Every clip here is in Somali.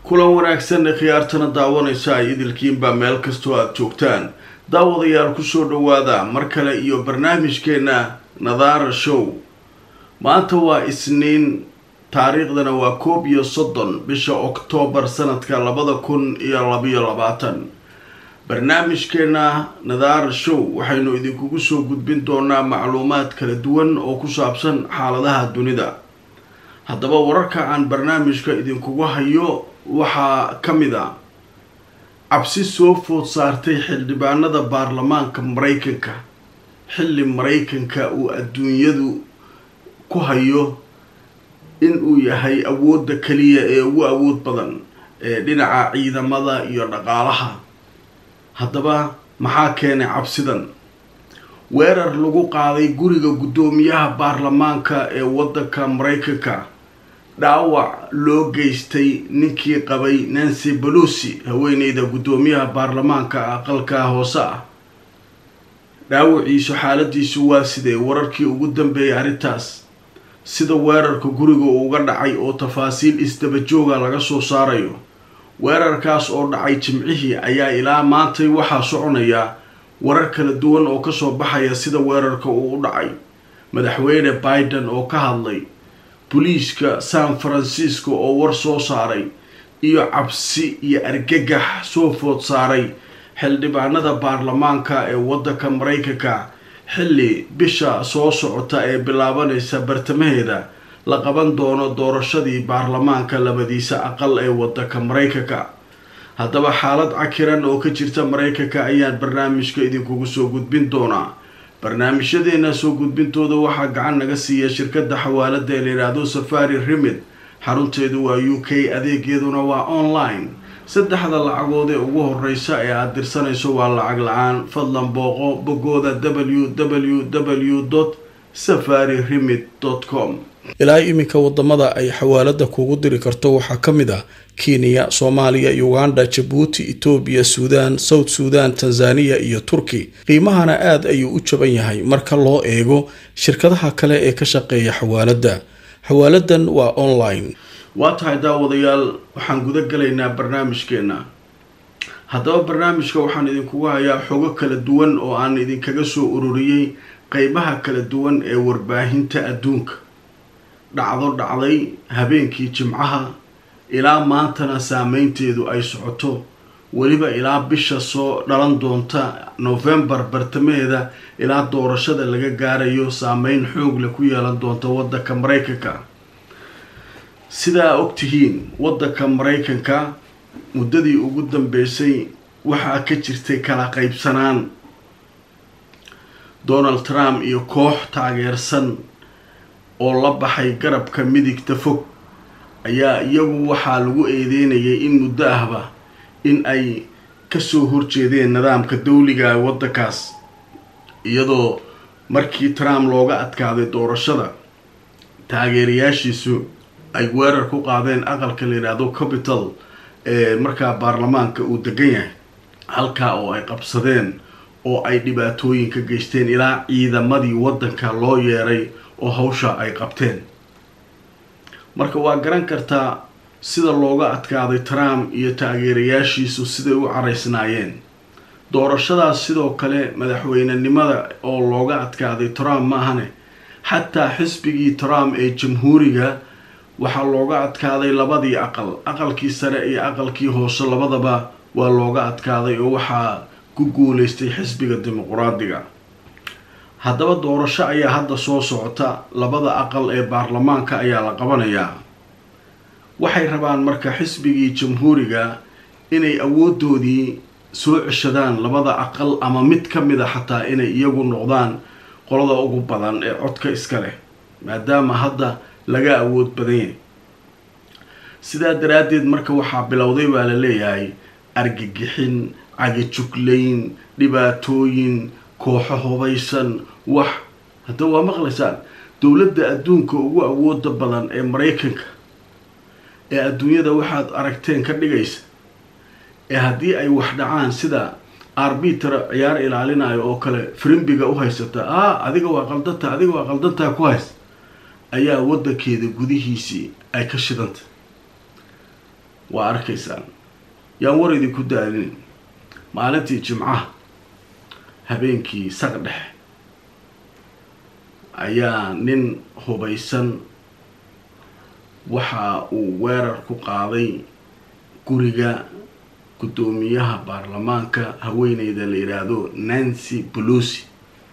kulan wanaagsan ee khiyaartana daawanaysa ay idilkiinbaa meel kastoo aada joogtaan daawadayaal kusoo dhawaada mar kale iyo barnaamijkeena nadaara show maanta waa isniin taariikhdana waa koob iyo soddon bisha oktoobar sanadka labada kun iyo labayo labaatan barnaamijkeena nadaara show waxaynu idinkugu soo gudbin doonaa macluumaad kala duwan oo ku saabsan xaaladaha dunida haddaba wararka aan barnaamijka idinkugu hayo waxaa ka mid a cabsi soo food saartay xildhibaanada baarlamaanka maraykanka xilli maraykanka uu adduunyadu ku hayo in uu yahay awoodda kaliya ee ugu awood badan ee dhinaca ciidamada iyo dhaqaalaha haddaba maxaa keenay cabsidan weerar lagu qaaday guriga guddoomiyaha baarlamaanka ee waddanka maraykanka dhaawac loo geystay ninkii qabay nancy belosi haweeneyda guddoomiyaha baarlamaanka aqalka hoose ah dhaawaciisu xaaladiisu waa sidee wararkii ugu dambeeyay arrintaas sida weerarka guriga uga dhacay oo tafaasiil isdabajooga laga soo saarayo weerarkaas oo dhacay jimcihii ayaa ilaa maantay waxaa soconaya warar kala duwan oo kasoo baxaya sida weerarka uu u dhacay madaxweyne biden oo ka hadlay boliiska san francisco oo war soo saaray iyo cabsi iyo argagax soo food saaray xildhibaanada baarlamaanka ee waddanka maraykanka xilli bisha soo socota ee bilaabanaysa bartamaheeda la qaban doono doorashadii baarlamaanka labadiisa aqal ee waddanka maraykanka haddaba xaalad cakiran oo ka jirta maraykanka ayaan barnaamijka idinkugu soo gudbin doonaa barnaamijyadeena soo gudbintooda waxaa gacan naga siiya shirkadda xawaalada ee layidhaahdo safari remid xarunteedu waa u k adeegeeduna waa online saddexda lacagood ee ugu horeysa ee aada dirsanayso waa lacag la-aan fadlan booqo bogooda w w w safari remid com ilaa iminka wadamada ay xawaalada kugu diri karto waxaa ka mid ah kenya soomaaliya uganda jabuuti etoobiya suudaan south suudan tanzaniya iyo turki qiimahana aada ayuu u jaban yahay marka loo eego shirkadaha kale ee ka shaqeeya xawaalada xawaaladan waa online waa tahay daawadayaal waxaan guda galaynaa barnaamijkeena haddaba barnaamijka waxaan idinkugu hayaa xogo kala duwan oo aan idinkaga soo ururiyey qeybaha kala duwan ee warbaahinta adduunka dhacdo dhacday habeenkii jimcaha ilaa maantana saameynteedu ay socoto weliba ilaa bisha soo dhalan doonta novembar bartamaheeda ilaa doorashada laga gaarayo saameyn xoogle ku yeelan doonta waddanka maraykanka sidaa ogtihiin waddanka maraykanka muddadii ugu dambeysay waxaa ka jirtay kala qaybsanaan donald trump iyo koox taageersan oo la baxay garabka midigta fog ayaa iyagu waxaa lagu eedeynayay in muddo ahba in ay kasoo horjeedeen nidaamka dawliga waddankaas iyadoo markii trump looga adkaaday doorashada taageerayaashiisu ay weerar ku qaadeen aqalka la yidhaahdo capital ee markaa baarlamaanka uu degan yahay halkaa oo ay qabsadeen oo ay dhibaatooyin ka geysteen ilaa ciidamadii waddanka loo yeeray oo hawsha ay qabteen marka waa garan kartaa sida looga adkaaday trump iyo taageerayaashiisu siday u caraysnaayeen doorashadaas sidoo kale madaxweynenimada oo looga adkaaday trump maahane xataa xisbigii trump ee jamhuuriga waxaa looga adkaaday labadii aqal aqalkii sare iyo aqalkii hoose labadaba waa looga adkaaday oo waxaa ku guuleystay xisbiga dimuquraadiga haddaba doorasho ayaa hadda soo socota labada aqal ee baarlamaanka ayaa la qabanayaa waxay rabaan marka xisbigii jamhuuriga inay awoodoodii soo ceshadaan labada aqal ama mid ka mid a xataa inay iyagu noqdaan qolada ugu badan ee codka iska leh maadaama hadda laga awood badan yahay sidaa daraaddeed marka waxaa bilowday baa la leeyahay argagixin cagajuglayn dhibaatooyin kooxo hubaysan wax hadda waa maqlaysaan dowladda adduunka ugu awooda badan ee maraykanka ee adduunyada waxaad aragteen ka dhigaysa ee haddii ay wax dhacaan sida arbitra ciyaar ilaalinayo oo kale frimbiga u haysata ah adiga waa qaldanta adiga waa qaldantaa ku haysta ayaa waddankeeda gudihiisii ay ka shidanta waa arkaysaan yaan war idinku daalin maalintii jimcaha habeenkii saq dhexe ayaa nin hubaysan waxa uu weerar ku qaaday guriga guddoomiyaha baarlamaanka haweeneyda la yidhaahdo nancy pelosi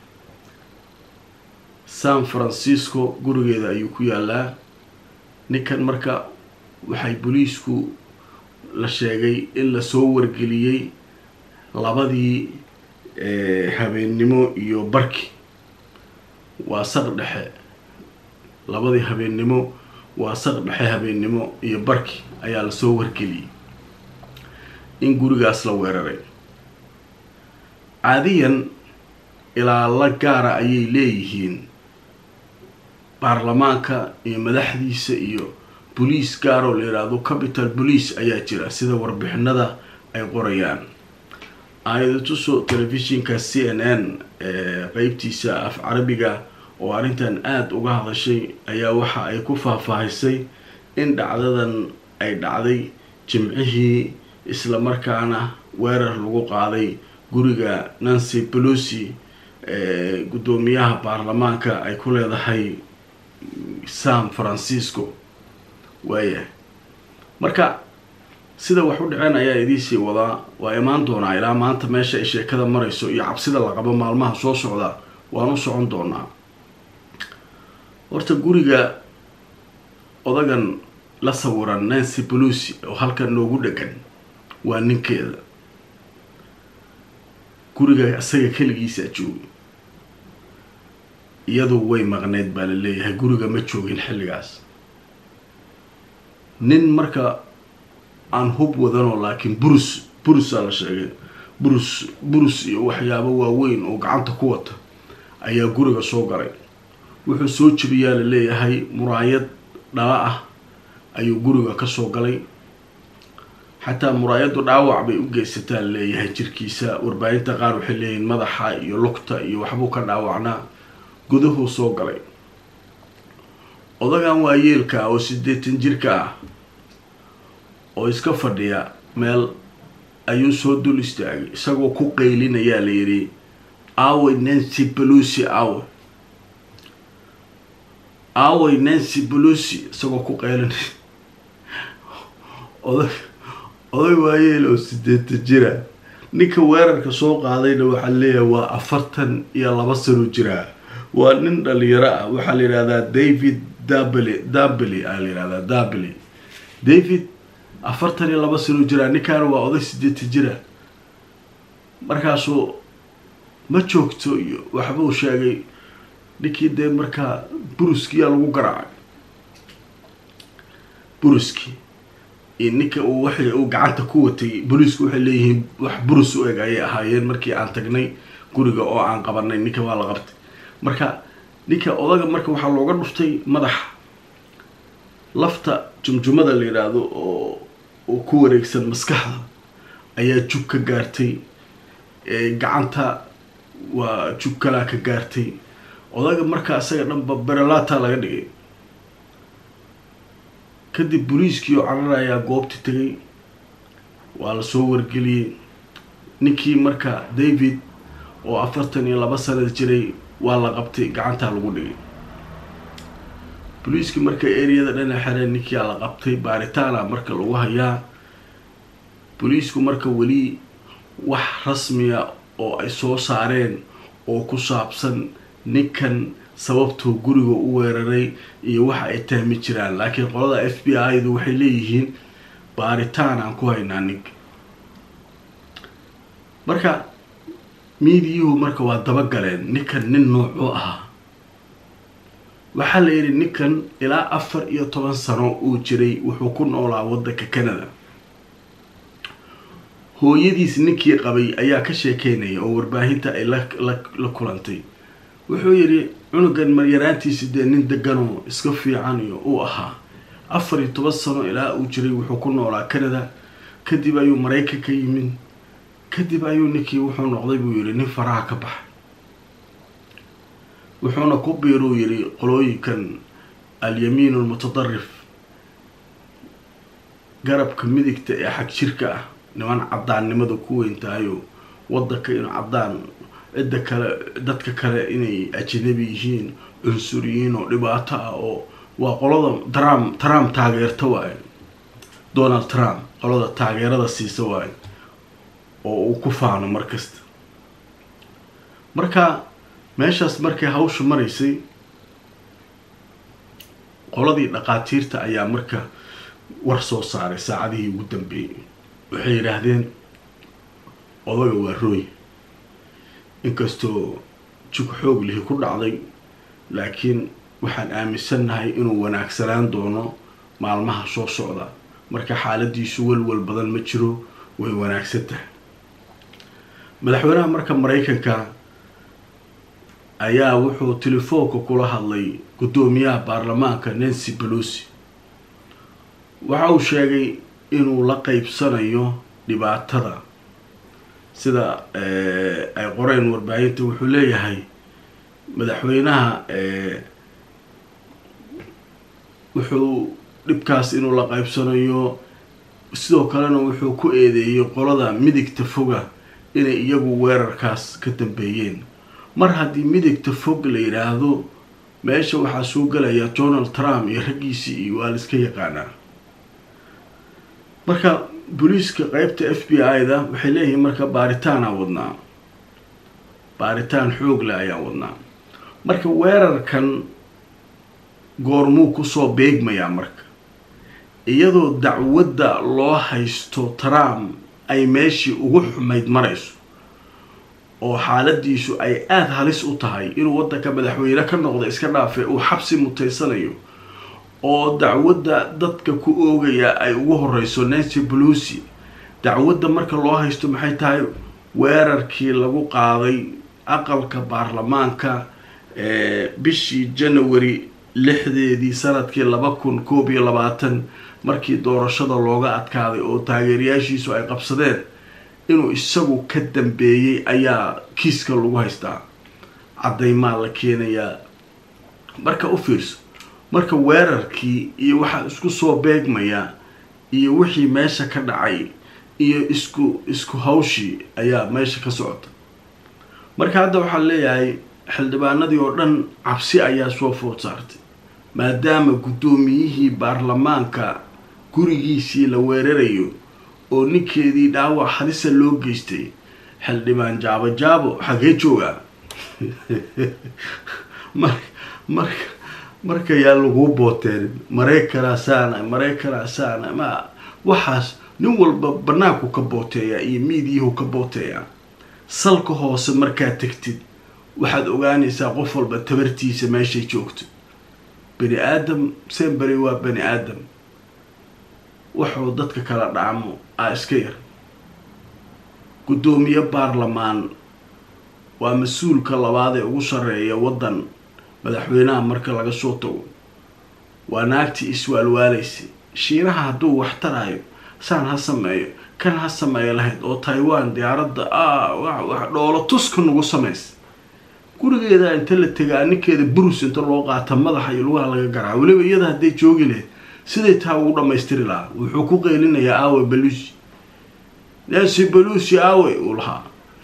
san francisco gurigeeda ayuu ku yaalaa ninkan marka waxay booliisku la sheegay in lasoo wargeliyey labadii habeennimo iyo barki waa saq dhexe labadii habeennimo waa saq dhexe habeennimo iyo barki ayaa lasoo wargeliyey in gurigaas la weeraray caadiyan ilaala gaara ayay leeyihiin baarlamaanka iyo madaxdiisa iyo boliis gaaroo la yidhaahdo capital police ayaa jira sida warbixinada ay qorayaan aayada tuso telefishinka c n n qeybtiisa af carabiga oo arrintan aada uga hadashay ayaa waxa ay ku faahfaahisay in dhacdadan ay dhacday jimcihii isla markaana weerar lagu qaaday guriga nancy pelosi guddoomiyaha baarlamaanka ay ku leedahay san francisco waayahay marka sida wax u dhaceen ayaa idiisii wadaa waa imaan doonaa ilaa maanta meesha ay sheekada marayso iyo cabsida la qabo maalmaha soo socda waan u socon doonaa horta guriga odagan la sawiran nancy pelosi oo halkan noogu dhegan waa ninkeeda guriga isaga keligiisa jooga iyadu way maqneyd baa la leeyahay guriga ma joogin xilligaas nin marka aan hub wadanoo laakiin burus burusaa la sheegay burus burus iyo waxyaabo waaweyn oo gacanta ku wata ayaa guriga soo galay wuxuu soo jebiyaa la leeyahay muraayad dhala ah ayuu guriga kasoo galay xataa muraayaddu dhaawac bay u geysataa la leeyahay jirkiisa warbaahinta qaar waxay leeyihiin madaxa iyo lugta iyo waxbuu ka dhaawacnaa gudahuu soo galay odagan waa yeelka oo siddeetan jirka ah oo iska fadhiya meel ayuu soo dul istaagay isagoo ku qaylinayaa la yidhi awey nancy pelosi awe awey nancy pelosi isagoo ku qaylinaya odag oday waayeel oo siddeetan jira ninka weerarka soo qaadayna waxaa leeyahay waa afartan iyo laba sano jiraa waa nin dhalinyaro ah waxaa la yidhahdaa david dably dably aa la yihahdaa dably david afartan iyo laba sano jiraa ninkaana waa oday siddeetan jira markaasuu ma joogto iyo waxbuu sheegay ninkii dee markaa buruskiyaa lagu garaacay buruski iyo ninka uu waxay uu gacanta ku watay booliisku waxay leeyihiin wax burus u eg ayay ahaayeen markii aan tagnay guriga oo aan qabanay ninka waa la qabtay marka ninka odaga marka waxaa looga dhuftay madaxa lafta jumjumada la yidhaahdo oo oo ku wareegsan maskaxda ayaa jug ka gaartay gacanta waa jug kalaa ka gaartay odaga marka isaga dhanba berelata laga dhigay kadib booliiskii oo carar ayaa goobta tegay waa lasoo wargeliyey ninkii marka david oo afartan iyo laba sanad jiray waa la qabtay gacantaa lagu dhigay booliiskii marka ereyada dhana xereen ninkiia la qabtay baaritaana marka lagu hayaa booliisku marka weli wax rasmiya oo ay soo saareen oo ku saabsan ninkan sababtuu guriga u weeraray iyo waxa ay tahmi jiraan laakiin qolada f b i du waxay leeyihiin baaritaan aan ku haynaa ninka marka miidiyuhu marka waa dabagaleen ninkan nin noocuu ahaa waxaa la yidhi ninkan ilaa afar iyo toban sano uu jiray wuxuu ku noolaa waddanka canada hooyadiis ninkii qabay ayaa ka sheekeynaya oo warbaahinta ay la kulantay wuxuu yidhi cunugan maryaraantiisi dee nin deganoo iska fiican iyo uu ahaa afar iyo toban sano ilaa uu jiray wuxuu ku noolaa canada kadib ayuu maraykan ka yimid kadib ayuu ninkii wuxuu noqday buu yidhi nin faraha ka baxay wuxuuna ku biiruu yidhi qolooyinkan alyamiin almutadarif garabka midigta ee xag jirka ah niman caddaannimada ku weyn tahayo waddanka inuu caddaan cidda kale dadka kale inay ajanabi yihiin cunsuriyiin oo dhibaato ah oo waa qolada trump trump taageerta waaye donald trump qolada taageerada siisa waaye oo uu ku faano mar kasta marka meeshaas markay hawsha maraysay qoladii dhaqaatiirta ayaa marka war soo saaray saacadihii ugu dambeeyey waxay yidhaahdeen odaga waa rooy inkastoo jug xoog lihi ku dhacday laakiin waxaan aaminsannahay inuu wanaagsanaan doono maalmaha soo socda marka xaaladiisu walwal badan ma jiro way wanaagsan tahay madaxweynaha marka maraykanka ayaa wuxuu telefoonka kula hadlay guddoomiyaha baarlamaanka nancy pelosi waxa uu sheegay inuu la qeybsanayo dhibaatada sida ay qoreen warbaahinta wuxuu leeyahay madaxweynaha wuxuu dhibkaas inuu la qeybsanayo sidoo kalena wuxuu ku eedeeyey qolada midigta foga inay iyagu weerarkaas ka dambeeyeen mar haddii midigta fog la yidhaahdo meesha waxaa soo gelaya donald trump iyo raggiisii iyo waa la iska yaqaanaa marka booliiska qeybta f b i da waxay leeyihiin marka baaritaanaa wadnaa baaritaan xoog leh ayaan wadnaa marka weerarkan goormuu kusoo beegmayaa marka iyadoo dacwadda loo haysto trump ay meeshii ugu xumayd marayso oo xaaladiisu ay aada halis u tahay inuu waddanka madaxweyne ka noqdo iska dhaafe uu xabsi mutaysanayo oo dacwadda dadka ku oogaya ay ugu horeyso nancy pelosi dacwadda marka loo haysto maxay tahay weerarkii lagu qaaday aqalka baarlamaanka bishii january lixdeedii sanadkii laba kun koob iyo labaatan markii doorashada looga adkaaday oo taageerayaashiisu ay qabsadeen inuu isagu ka dambeeyey ayaa kiiska lagu haystaa caddaymaa la keenayaa marka u fiirso marka weerarkii iyo waxaa isku soo beegmaya iyo wixii meesha ka dhacay iyo isku isku hawshii ayaa meesha ka socota marka hadda waxaa leeyahay xildhibaanadii oo dhan cabsi ayaa soo food saartay maadaama guddoomiyihii baarlamaanka gurigiisii la weerarayo oo ninkeedii dhaawac halisa loo geystay xildhibaan jaabo jaabo xagee joogaa mar marka marka yaa laguu booteen maraykanaa saana maraykanaa saana ma waxaas nin walba banaanku ka booteeyaa iyo miidiyahu ka booteeyaa salka hoose markaad tegtid waxaad ogaanaysaa qof walba tabartiisa meeshay joogto bani aadam semberi waa bani aadam wuxuu dadka kala dhacmo aa iska yar guddoomiye baarlamaan waa mas-uulka labaad ee ugu sarreeya waddan madaxweynaha marka laga soo tago waa naagtii iswaalwaalaysa shiinaha hadduu wax taraayo saan ha sameeyo kan ha sameeyo lahayd oo taiwan diyaaradda a wax dhoolo tuska nagu samaysa gurigeeda inta la tegaa ninkeeda burus inta loo qaata madaxa iyo lugaha laga garaa weliba iyada hadday joogi lahayd siday taa ugu dhammaystiri lahaa wuxuu ku qeylinayaa aawe balusi nancy balusi aawe uu lahaa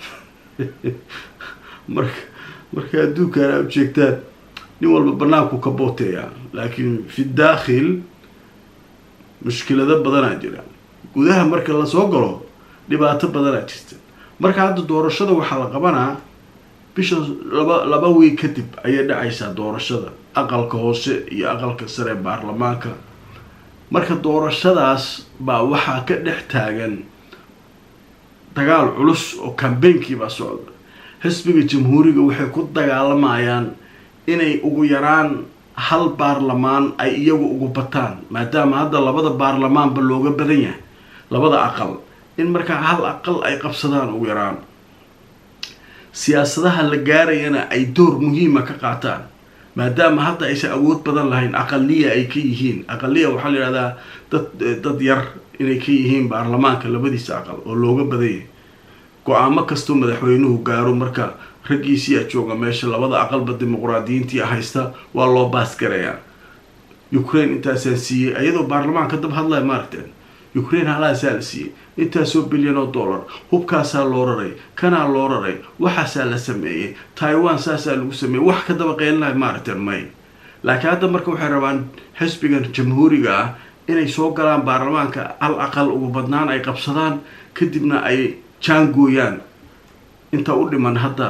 marka marka adduunkan aa ujeegtaan nin walba banaanku ka booteeyaa laakiin fi daakhil mushkilado badanaa jira gudaha marka lasoo galo dhibaato badanaa jirta marka hadda doorashada waxaa la qabanaa bisha laba laba wiig kadib ayay dhacaysaa doorashada aqalka hoose iyo aqalka sare ee baarlamaanka marka doorashadaas baa waxaa ka dhex taagan dagaal culus oo kambeynkii baa socda xisbiga jamhuuriga waxay ku dagaalamayaan inay ugu yaraan hal baarlamaan ay iyagu ugu bataan maadaama hadda labada baarlamaanba looga badan yahay labada aqal in markaa hal aqal ay qabsadaan ugu yaraan siyaasadaha la gaarayana ay door muhiima ka qaataan maadaama hadda aysan awood badan lahayn aqaliya ay ka yihiin aqaliya waxaa la yidhahdaa dad dad yar inay ka yihiin baarlamaanka labadiisa aqal oo looga badan yahay go-aamo kastoo madaxweynuhu gaaro marka raggiisiyaa jooga meesha labada aqalba dimuqraadiyiintii haysta waa loo baasgarayaa ukraine intaasaan siiyey iyadoo baarlamaanka dab hadlaya maaragteen ukraine halaasaa la siiyey intaasoo bilyan oo dollar hubkaasaa loo raray kanaa loo raray waxaasaa la sameeyey taiwan saasaa lagu sameeyey wax ka daba qeylinayo maaragta may laakiin hadda marka waxay rabaan xisbigan jamhuuriga ah inay soo galaan baarlamaanka al aqal ugu badnaan ay qabsadaan kadibna ay jaangooyaan inta u dhiman hadda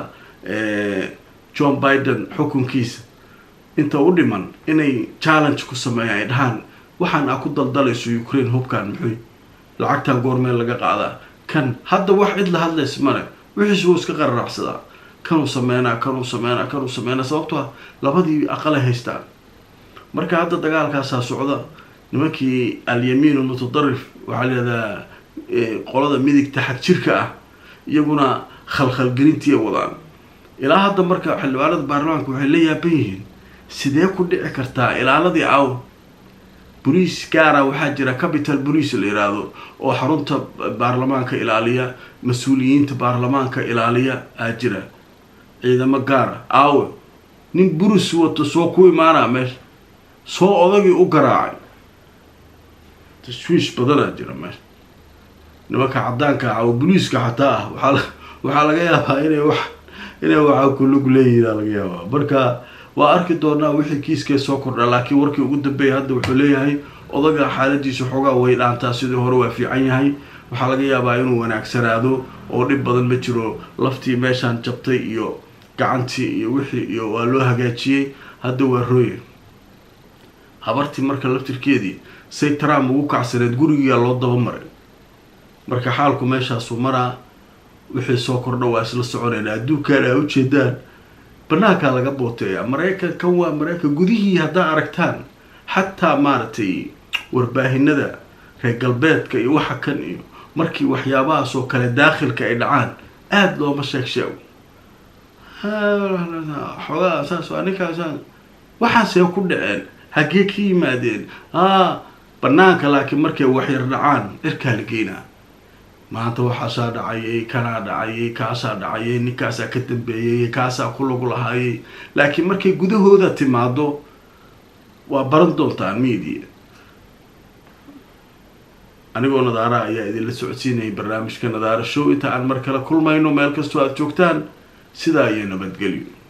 john biden xukunkiisa inta u dhiman inay challenge ku sameeyaan ay dhahaan waxaan aa ku daldalayso ukraine hubkan muxuy lacagtan goormeel laga qaadaa kan hadda wax cid la hadlaysa male wixiis wuu iska qararaacsadaa kanuu sameynaa kanuu sameynaa kanuu sameynaa sababto ah labadii aqalay haystaan marka hadda dagaalkaasaa socda nimankii alyamiin mutadarif waxaa layihahdaa qolada midigta xag jirka ah iyaguna khalkhalgelintiiay wadaan ilaa hadda marka xildhibaanada baarlamaanka waxay la yaaban yihiin sidee ku dhici kartaa ilaaladii aw boliis gaara waxaa jira capital bolice la yiraahdo oo xarunta baarlamaanka ilaaliya mas-uuliyiinta baarlamaanka ilaaliya aa jira ciidamo gaara aawe nin buris wato soo ku imaanaa meesha soo odagii u garaacay tashwiish badanaa jira meesha nimanka cadaanka ah oo boliiska xataa ah waaa waxaa laga yaabaa inay wax inay waxaa kulug leeyihin laga yaabaa marka waa arki doonaa wixii kiiskee soo kordha laakiin warkii ugu dambeeya hadda wuxuu leeyahay odaga xaaladiisa xoogaa way dhaantaa sidii hore waa fiican yahay waxaa laga yaabaa inuu wanaagsanaado oo dhib badan ma jiro laftii meeshaan jabtay iyo gacantii iyo wixii iyo waa loo hagaajiyey hadda waa rooye habartii marka laftirkeedii say trump ugu kacsaneed gurigiyaa loo dabamaray marka xaalku meeshaasuu maraa wixii soo kordha waa isla soconayna adduunkan aa ujeedaan banaankaa laga booteeya maraykan kan waa maraykan gudihii haddaa aragtaan xataa maaragtay warbaahinada reer galbeedka iyo waxa kan iyo markii waxyaabahaas oo kale daakhilka ay dhacaan aada looma sheeg sheego xoogaa saas waa ninkaas waxaasee ku dhaceen hagee ka yimaadeen a banaanka laakiin markay waxyar dhacaan cirkaa la geynaa maanta waxaasaa dhacayay kanaa dhacayay kaasaa dhacayay ninkaasaa ka dambeeyay kaasaa ku lagu lahaayay laakiin markay gudahooda timaado waa baran doontaan media anigoo nadaara ayaa idinla socodsiinayay barnaamijka nadaara show inta aan mar kale kulmayno meel kastoo aada joogtaan sidaa iyo nabadgelyo